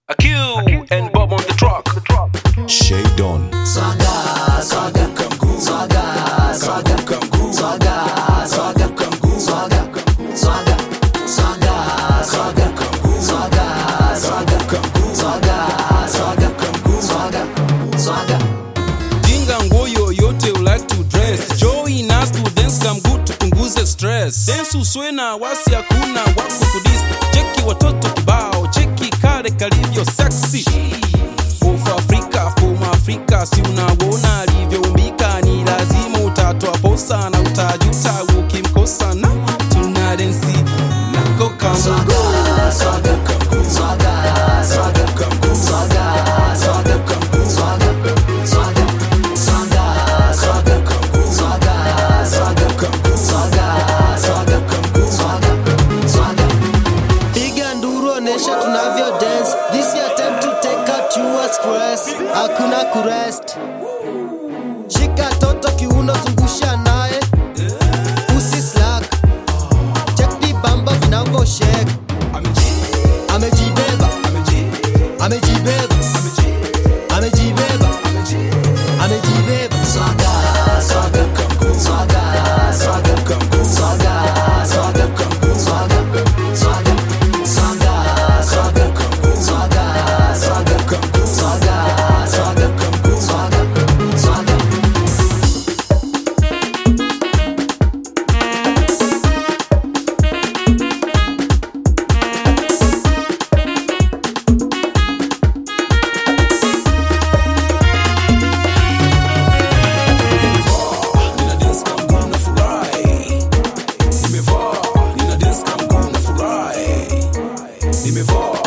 A Q and Bob on the track. Shade on. Jinga nguo yoyote you like to dress join us to dance come good tupunguze stress dance uswe na wasi hakuna wako kudis cheki watoto kibao cheki kale kalivyo sexy Of Afrika from Afrika si unawona alivyoumbika ni lazima utatoa posa na utajuta ukimkosa na tuna densi nako kamugo piga nduru onesha tunavyo dance this your time to take out your stress hakuna kurest shika toto kiuno zungusha naye usi slack check the bamba vinavyo shake amejibeba amejibeba amejibeba amejibeba Nina dance kama mguu na furahi. Nimevaa, nina dance kama mguu na furahi. Nimevaa,